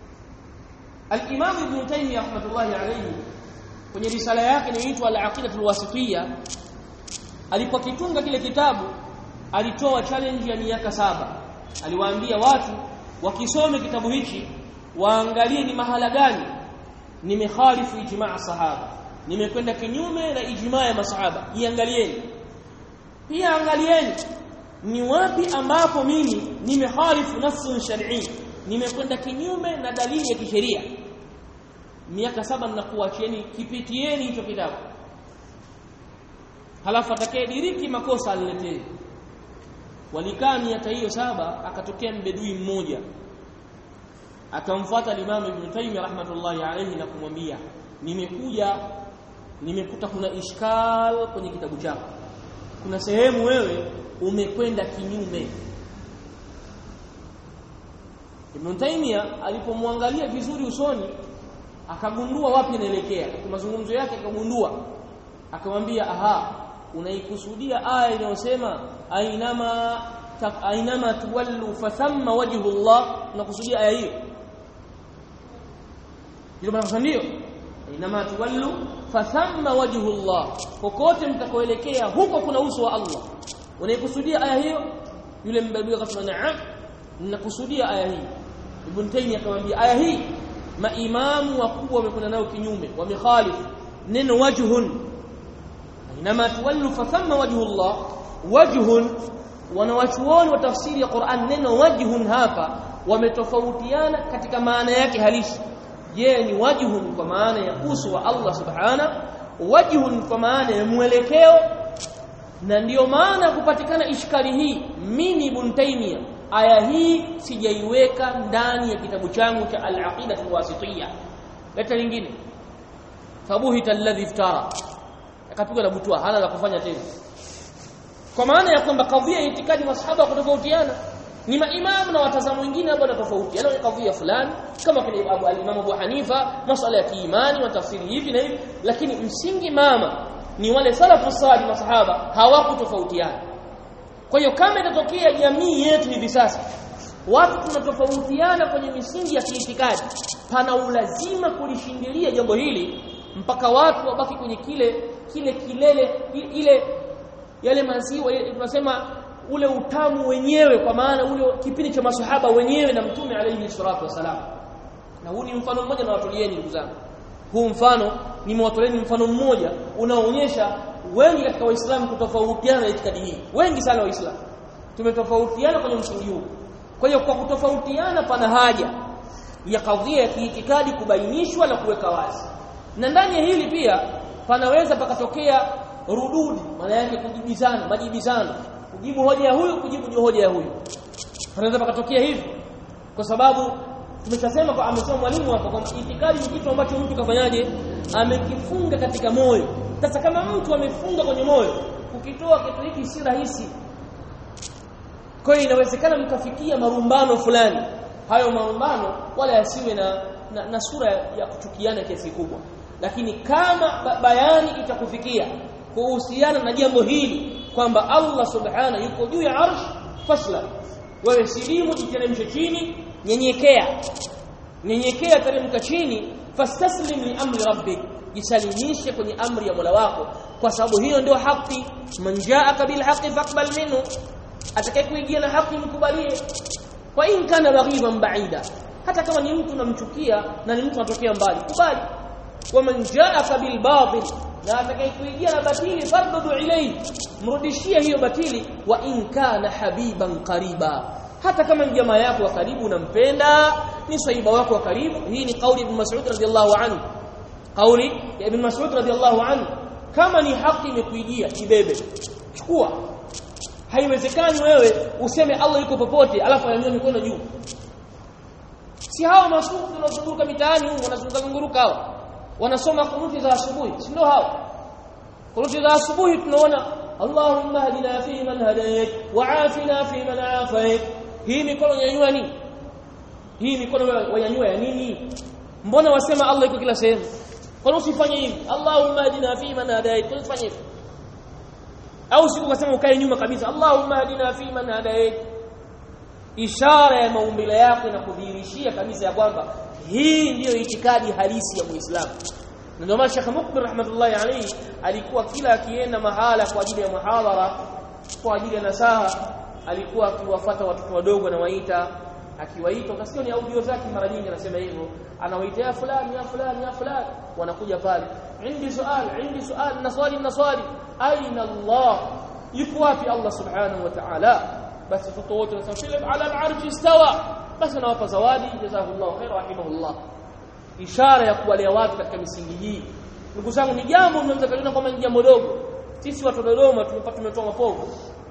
al-Imam Ibn Taymiyyah rahmatullahi alayhi kwenye risala yake inaitwa al-Aqidatul Wasitiyya alipokitunga kile kitabu alitoa challenge ya miaka saba aliwaambia watu wakisome kitabu hichi waangalie ni mahala gani nimekhalifu ijmaa sahaba nimekwenda kinyume na ijmaa ya masahaba iangalieni pia angalieni ni wapi ambapo mimi nimekhalifu nafsun shar'i nimekwenda kinyume na dalili ya kisheria miaka saba ninakuachieni kipitieni hicho kitabu halafu atakayediriki makosa aliletee walikaa miaka hiyo saba akatokea mbedui mmoja akamfuata Imam Ibn Taymiyyah rahmatullahi alayhi na kumwambia nimekuja nimekuta kuna ishkal kwenye kitabu chako kuna sehemu wewe umekwenda kinyume Ibn Taymiyyah alipomwangalia vizuri usoni akagundua wapi anaelekea kwa mazungumzo yake akagundua akamwambia aha unaikusudia aya inayosema ainama ainama tuwallu fathamma wajhu Allah unakusudia aya hiyo ndio maana ndio ainama tuwallu fathamma wajhu Allah kokote mtakoelekea huko kuna uso wa Allah unaikusudia aya hiyo yule mbadui akasema na'am ninakusudia aya hii Ibn Taymiyyah akamwambia aya hii maimamu wakubwa wamekwenda nayo kinyume wamekhalifu neno wajhun inama tuwallu fathamma wajhu Allah wajhun wanawachuoni wa tafsiri ya Qur'an neno wajhun hapa wametofautiana katika maana yake halisi je ni wajhun kwa maana ya uso wa Allah subhana wajhun kwa maana ya mwelekeo na ndiyo maana kupatikana ishkali hii mimi ibn Taymiyyah aya hii sijaiweka ndani ya kitabu changu cha al-aqida al-wasitiyya leta lingine fabuhita alladhi iftara akapigwa na butwa hana la kufanya tena kwa maana ya kwamba kadhia ya itikadi masahaba kutofautiana ni maimamu na watazamu wengine ambao wanatofautiana ni kadhia fulani kama vile Abu al-Imam Abu Hanifa masala ya kiimani wa tafsiri hivi na hivi lakini msingi mama ni wale salafu salih masahaba hawakutofautiana kwa hiyo kama itatokea jamii yetu hivi sasa watu tunatofautiana kwenye misingi ya kiitikadi pana ulazima kulishindilia jambo hili mpaka watu wabaki kwenye kile kile kilele ile yale maziwa tunasema ule utamu wenyewe kwa maana ule kipindi cha masahaba wenyewe na mtume alayhi salatu wasalam na huu ni mfano mmoja na watulieni ndugu zangu huu mfano nimewatoleni mfano mmoja unaoonyesha wengi katika waislamu kutofautiana na itikadi hii wengi sana waislamu tumetofautiana kwenye msingi huu kwa hiyo kwa kutofautiana pana haja ya kadhia ya kiitikadi kubainishwa na kuweka wazi na ndani ya hili pia panaweza pakatokea rududi maana yake kujibizana majibizano kujibu hoja ya huyu kujibu hoja ya huyu panaweza pakatokea hivi kwa sababu tumeshasema kwa amesema mwalimu hapa kwamba itikadi ni kitu ambacho mtu kafanyaje amekifunga katika moyo sasa kama mtu amefunga kwenye moyo ukitoa kitu hiki si rahisi kwa hiyo inawezekana mkafikia marumbano fulani hayo marumbano wala yasiwe na, na, na sura ya kuchukiana kiasi kubwa lakini kama ba bayani itakufikia kuhusiana na jambo hili kwamba Allah subhana yuko juu ya arsh fasla wewe silimu jiteremshe chini nyenyekea nyenyekea teremka chini fastaslim li amri rabbik jisalimishe kwenye amri ya Mola wako kwa sababu hiyo ndio haki man jaaka bil haqi faqbal minhu atakayekuijia na haki mkubalie wa in kana raghiban ba'ida hata kama ni mtu namchukia na ni mtu anatokea mbali kubali wa man jaaka bil batil na atakayekuijia na batili fardudu ilayhi mrudishie hiyo batili wa in kana habiban qariba hata kama ni jamaa yako wa karibu unampenda ni saiba wako wa karibu hii ni kauli ibn Mas'ud radhiyallahu anhu kauli ya ibn Mas'ud radhiyallahu anhu kama ni haki imekuijia ibebe chukua haiwezekani wewe useme Allah yuko popote alafu anyanyue mikono juu si hao masufu tunazunguka mitaani huko wanazunguka zunguruka hao wanasoma kunuti za asubuhi si ndio hao kunuti za asubuhi tunaona Allahumma hadina fi man hadayt wa afina fi man afayt hii mikono nyanyua nini hii mikono wanyanyua ya nini mbona wasema Allah yuko kila sehemu kwa nini usifanye hivi Allahumma hadina fi man hadayt kwa nini usifanye hivi au siku ukasema ukae nyuma kabisa Allahumma hadina fi man hadayt ishara ya maumbile yako inakudhihirishia kabisa ya kwamba hii ndiyo itikadi halisi ya Muislamu na ndio maana Sheikh Mukbil rahmatullahi alayhi alikuwa kila akienda mahala kwa ajili ya muhadhara kwa ajili ya nasaha alikuwa akiwafuata watoto wadogo na waita akiwaita utasikia ni audio zake mara nyingi anasema hivyo anawaita ya fulani ya fulani ya fulani wanakuja pale indi swali indi swali na swali na swali aina Allah yuko wapi Allah subhanahu wa ta'ala basi watoto wote wanasema ala al-arsh istawa basi anawapa zawadi jazakumullahu khair rahimahullah ishara ya kuwalea watu katika misingi hii ndugu zangu ni jambo mnaweza kuliona kama ni jambo dogo sisi watu wa Dodoma tumepata tumetoa mapovu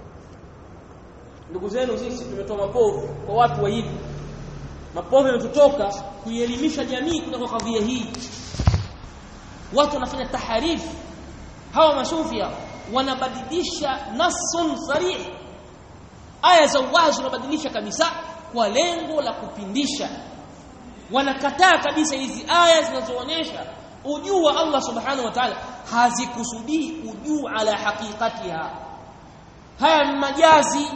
ndugu zenu sisi tumetoa mapovu kwa watu wa hivi mapovu yanatutoka kuielimisha jamii kutoka kadhia hii watu wanafanya taharifu hawa masufia wanabadilisha nasun sarih aya za wazi wanabadilisha kabisa kwa lengo la kupindisha wanakataa kabisa hizi aya zinazoonyesha ujuu wa Allah subhanahu wa ta'ala hazikusudii ujuu ala haqiqatiha haya majazi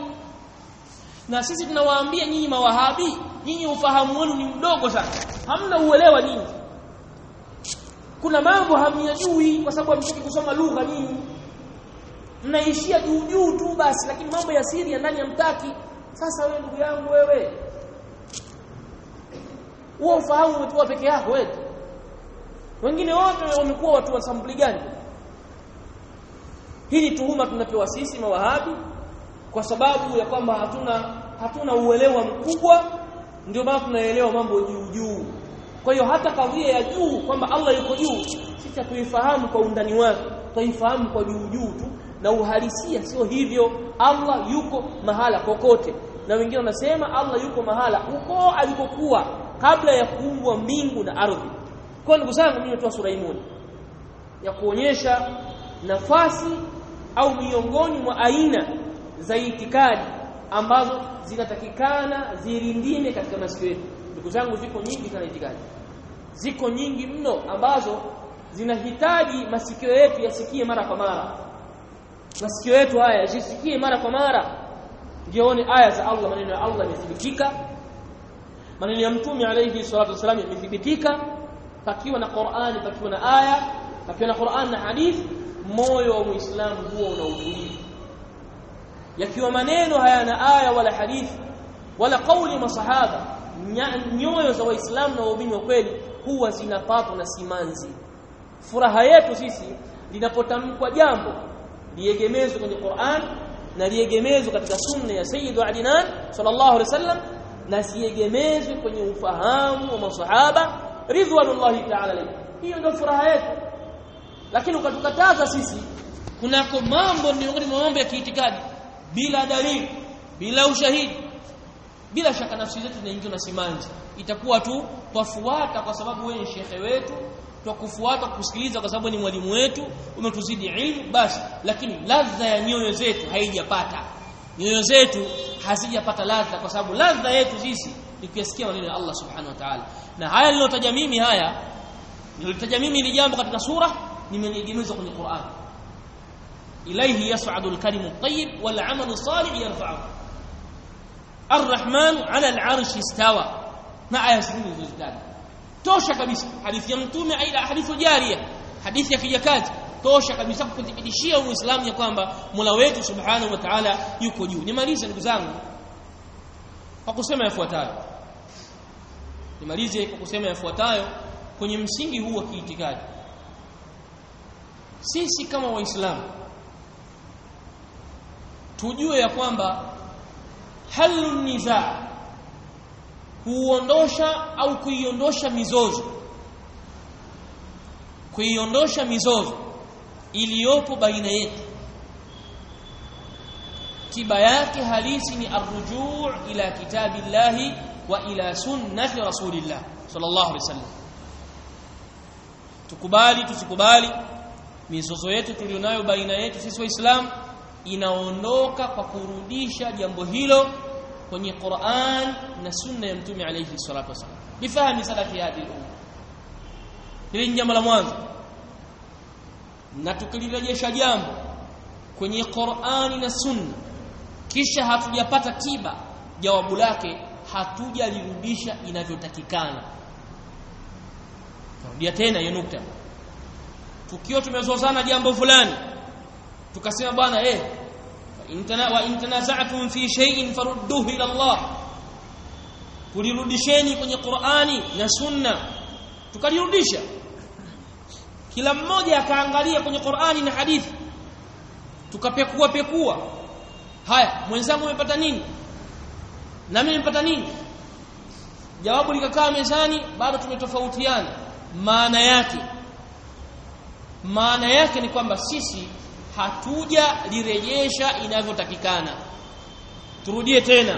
na sisi tunawaambia nyinyi mawahabi nyinyi ufahamu wenu ni mdogo sana hamna uelewa nyinyi kuna mambo hamyajui kwa sababu hamtaki kusoma lugha nyinyi mnaishia juu juu tu basi lakini mambo ya siri ya ndani ya mtaki sasa wewe ndugu yangu wewe huo ufahamu umetoa peke yako wewe wengine wote wamekuwa watu wa sampuli gani hii ni tuhuma tunapewa sisi mawahabi kwa sababu ya kwamba hatuna hatuna uelewa mkubwa ndio maana tunaelewa mambo juu juu kwa hiyo hata kadhia ya juu kwamba Allah yuko juu sisi hatuifahamu kwa undani wake tuifahamu kwa juu juu tu na uhalisia sio hivyo Allah yuko mahala kokote na wengine wanasema Allah yuko mahala huko alikokuwa kabla ya kuumbwa mbingu na ardhi kwa ndugu zangu mimi natoa sura hii ya kuonyesha nafasi au miongoni mwa aina za itikadi ambazo zinatakikana zirindime katika masikio yetu ndugu zangu ziko nyingi sana itikadi ziko nyingi mno ambazo zinahitaji masikio yetu yasikie mara kwa mara masikio yetu haya yasikie mara kwa mara ndione aya za Allah maneno ya Allah yamethibitika maneno ya mtume alayhi salatu wasallam yamethibitika pakiwa na Qur'ani pakiwa na aya pakiwa na Qur'an na hadithi moyo wa muislamu huo una utulivu yakiwa maneno hayana aya wala hadithi wala kauli masahaba nyoyo za waislamu na waumini wa kweli huwa zinapatwa na simanzi furaha yetu sisi linapotamkwa jambo liegemezwe kwenye Qur'an na liegemezwe katika sunna ya Sayyidu Adnan sallallahu alaihi wasallam na siegemezwe kwenye ufahamu wa masahaba ridwanullahi ta'ala alayhi hiyo ndio furaha yetu lakini ukatukataza sisi kunako mambo miongoni mwa mambo ya kiitikadi bila dalili bila ushahidi bila shaka nafsi zetu zinaingiwa na simanzi itakuwa tu twafuata kwa sababu wewe ni shekhe wetu twakufuata kusikiliza kwa sababu ni mwalimu wetu umetuzidi ilmu basi lakini ladha ya nyoyo zetu haijapata nyoyo zetu hazijapata ladha kwa sababu ladha yetu sisi ni kuyasikia maneno ya Allah subhanahu wa ta'ala na haya nilotaja mimi haya nilotaja mimi ni jambo katika sura nimeniegemeza kwenye Qur'an ilayhi yas'adu al-kalimu at-tayyib wal 'amalu salih yarfa'u Ar-Rahman 'ala al-'arshi istawa na aya zingine zilizotaja tosha kabisa hadithi ya mtume aida hadithi jaria hadithi ya kijakazi tosha kabisa kukuthibitishia muislamu ya kwamba Mola wetu subhanahu wa ta'ala yuko juu nimalize ndugu zangu kwa kusema yafuatayo nimalize kwa kusema yafuatayo kwenye msingi huu wa kiitikadi sisi kama waislamu tujue ya kwamba halu nizaa huondosha au kuiondosha mizozo kuiondosha mizozo iliyopo baina yetu tiba yake halisi ni arrujuu ila kitabillahi wa ila sunnati rasulillah sallallahu alaihi wasallam tukubali tusikubali mizozo yetu tulionayo baina yetu sisi waislamu inaondoka kwa kurudisha jambo hilo kwenye Qur'an na sunna ya mtume alayhi salatu wasallam bifahami salafi hadhihi umma hili ni jambo la mwanzo na tukilirejesha jambo kwenye Qur'ani na sunna kisha hatujapata tiba jawabu lake hatujalirudisha inavyotakikana narudia tena hiyo nukta tukiwa tumezozana jambo fulani tukasema bwana eh wa in tanaza'tum fi shay'in farudduhu ila Allah tulirudisheni kwenye Qur'ani na Sunna tukalirudisha kila mmoja akaangalia kwenye Qur'ani na hadithi tukapekua pekua haya mwenzangu umepata nini na mimi nimepata nini jawabu likakaa mezani bado tumetofautiana maana yake maana yake ni kwamba sisi hatuja lirejesha inavyotakikana turudie tena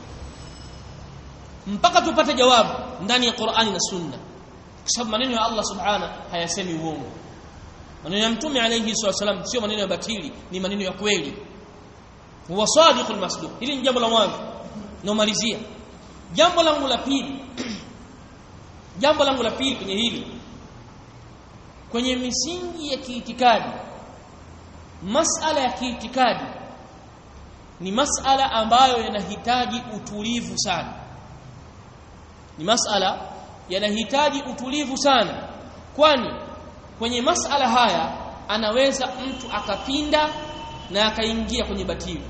mpaka tupate jawabu ndani ya Qur'ani na Sunna kwa sababu maneno ya Allah subhana hayasemi uongo maneno ya mtume alayhi wasallam sio maneno ya batili ni maneno ya kweli huwa sadiqul masduq hili ni jambo la mwanzo nomalizia jambo langu la pili jambo langu la pili kwenye hili kwenye misingi ya kiitikadi masala ya kiitikadi ni masala ambayo yanahitaji utulivu sana ni masala yanahitaji utulivu sana kwani kwenye masala haya anaweza mtu akapinda na akaingia kwenye batili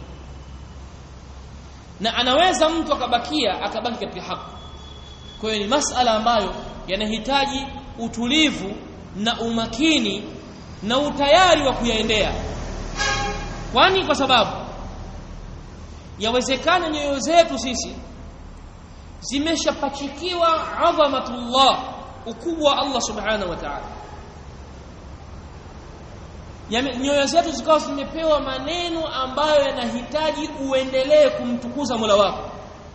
na anaweza mtu akabakia akabaki katika haki kwa hiyo ni masala ambayo yanahitaji utulivu na umakini na utayari wa kuyaendea kwani kwa sababu yawezekana nyoyo zetu sisi zimeshapachikiwa adhamatullah ukubwa wa Allah subhanahu wa ta'ala nyoyo zetu zikawa zimepewa maneno ambayo yanahitaji uendelee kumtukuza Mola wako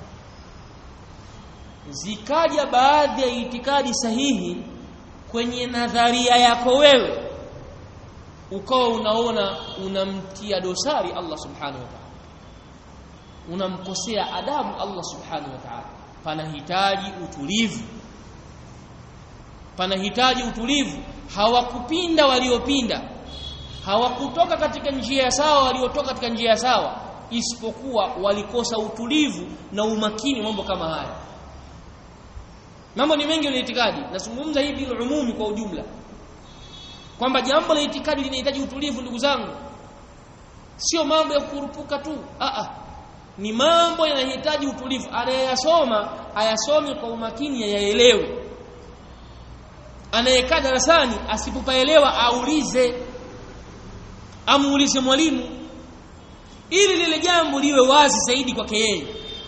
zikaja baadhi ya itikadi sahihi kwenye nadharia yako wewe ukawa unaona unamtia dosari Allah subhanahu wa ta'ala unamkosea adabu Allah subhanahu wa ta'ala panahitaji utulivu panahitaji utulivu hawakupinda waliopinda hawakutoka katika njia sawa waliotoka katika njia sawa isipokuwa walikosa utulivu na umakini mambo kama haya mambo ni mengi ya itikadi nazungumza hii bil umumi kwa ujumla kwamba jambo la itikadi linahitaji utulivu ndugu zangu sio mambo ya kurupuka tu a a ni mambo yanahitaji utulivu anayeyasoma ayasome kwa umakini ayaelewe anayekaa darasani asipopaelewa aulize amuulize mwalimu ili lile jambo liwe wazi zaidi kwake yeye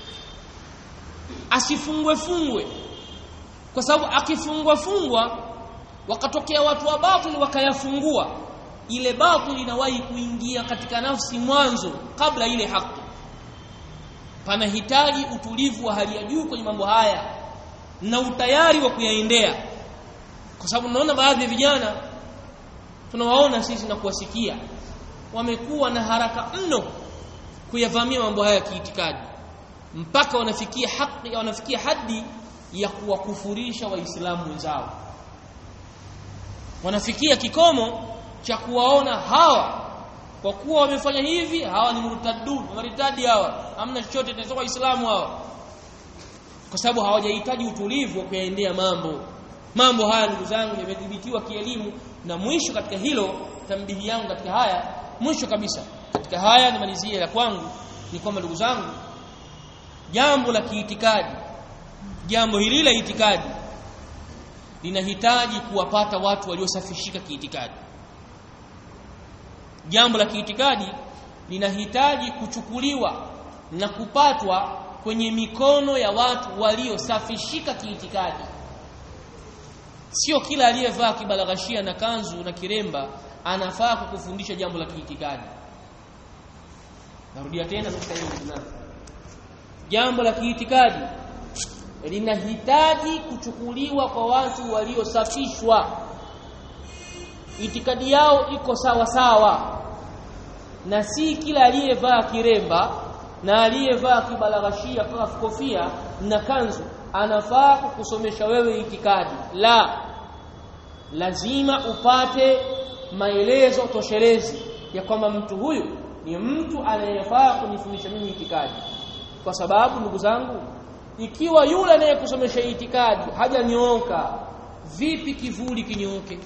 asifungwe fungwe kwa sababu akifungwa fungwa wakatokea watu wa batili wakayafungua ile batili inawahi kuingia katika nafsi mwanzo kabla ile haki panahitaji utulivu wa hali ya juu kwenye mambo haya na utayari wa kuyaendea kwa sababu naona baadhi ya vijana tunawaona sisi na kuwasikia wamekuwa na haraka mno kuyavamia mambo haya ya kiitikadi mpaka wanafikia haki wanafikia hadi ya kuwakufurisha waislamu wenzao wanafikia kikomo cha kuwaona hawa kwa kuwa wamefanya hivi hawa ni murtadun maritadi hawa hamna chochote tunatoka waislamu hawa kwa sababu hawajahitaji utulivu wa kuyaendea mambo mambo haya ndugu zangu yamedhibitiwa kielimu na mwisho katika hilo tambihi yangu katika haya mwisho kabisa katika haya nimalizie la kwangu ni kwamba ndugu zangu jambo la kiitikadi jambo hili la itikadi linahitaji kuwapata watu waliosafishika kiitikadi jambo la kiitikadi linahitaji kuchukuliwa na kupatwa kwenye mikono ya watu waliosafishika kiitikadi sio kila aliyevaa kibalaghashia na kanzu na kiremba anafaa kukufundisha jambo la kiitikadi narudia tena nukta hiyo jambo la kiitikadi linahitaji kuchukuliwa kwa watu waliosafishwa itikadi yao iko sawa sawa na si kila aliyevaa kiremba na aliyevaa kibalaghashia kofia na kanzu anafaa kukusomesha wewe itikadi la lazima upate maelezo toshelezi ya kwamba mtu huyu ni mtu anayefaa kunifundisha mimi itikadi kwa sababu ndugu zangu ikiwa yule anayekusomesha itikadi hajanyooka vipi kivuli kinyooke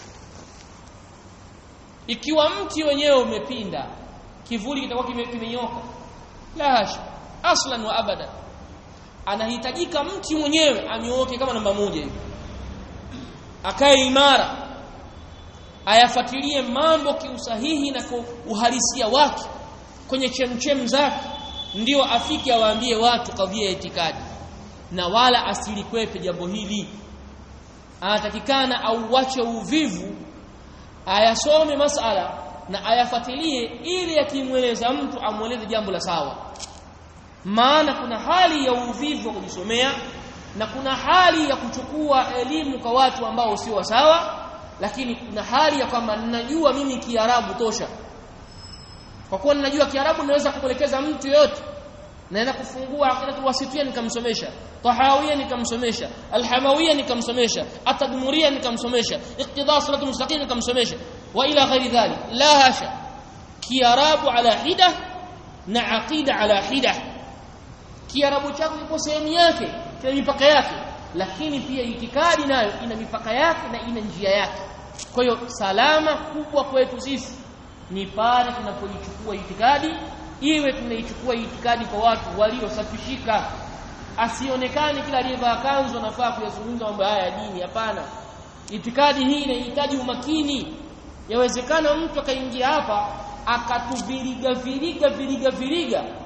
ikiwa mti wenyewe umepinda kivuli kitakuwa kimenyoka la hasha aslan wa abada anahitajika mti mwenyewe anyooke kama namba moja hivi akae imara ayafuatilie mambo kiusahihi na kwa uhalisia wake kwenye chemchem zake ndio afike awaambie watu kadhia ya itikadi na wala asilikwepe jambo hili anatakikana auache uvivu ayasome masala na ayafuatilie ili akimweleza mtu amweleze jambo la sawa maana kuna hali ya uvivu wa kujisomea na kuna hali ya kuchukua elimu kwa watu ambao sio sawa lakini kuna hali ya kwamba ninajua mimi Kiarabu tosha kwa kuwa ninajua Kiarabu naweza kuelekeza mtu yote naenda kufungua aqidatul wasitiyya nikamsomesha tahawiyya nikamsomesha alhamawiyya nikamsomesha atadmuriyya nikamsomesha iqtida siratul mustaqim nikamsomesha wa ila ghairi dhalik la hasha kiarabu ala hida na aqida ala hida kiarabu chako kipo sehemu yake kina mipaka yake lakini pia itikadi nayo ina mipaka yake na ina njia yake kwa hiyo salama kubwa kwetu sisi ni pale tunapoichukua itikadi iwe tunaichukua itikadi kwa watu waliosafishika asionekane kila aliyevaa kanzu anafaa kuyazungumza mambo haya ya dini hapana itikadi hii inahitaji umakini yawezekana mtu akaingia hapa akatuviriga viriga viriga viriga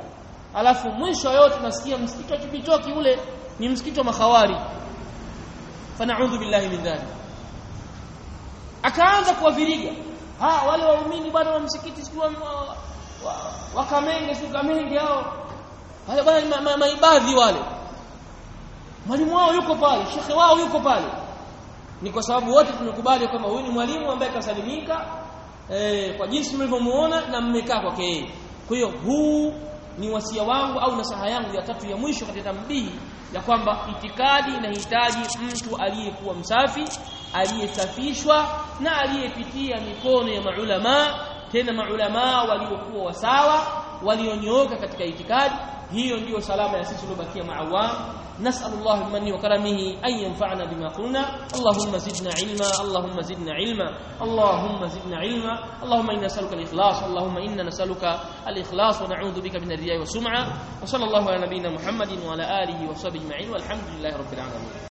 alafu mwisho yote tunasikia msikiti wa Chipitoki ule ni msikiti wa makhawari fanaudhu billahi min dhalik akaanza kuwaviriga ha wale waumini bwana wa msikiti sio wakamenge sio kamenge hao wale bwana maibadhi wale mwalimu wao yuko pale shekhe wao yuko pale ni kwa sababu wote tumekubali kwamba huyu ni mwalimu ambaye kasalimika eh, kwa jinsi mlivyomuona na mmekaa kwake yeye kwa hiyo huu ni wasia wangu au nasaha yangu ya tatu ya mwisho katika tambihi ya kwamba itikadi inahitaji mtu aliyekuwa msafi aliyesafishwa na aliyepitia mikono ya maulama tena maulama waliokuwa wasawa walionyooka katika itikadi hiyo ndiyo salama ya sisi tuliobakia maawam نسأل الله بمنه وكرمه أن ينفعنا بما قلنا اللهم زدنا علما اللهم زدنا علما اللهم زدنا علما اللهم إنا نسألك الإخلاص اللهم إنا نسألك الإخلاص ونعوذ بك من الرياء والسمعة وصلى الله على نبينا محمد وعلى آله وصحبه أجمعين والحمد لله رب العالمين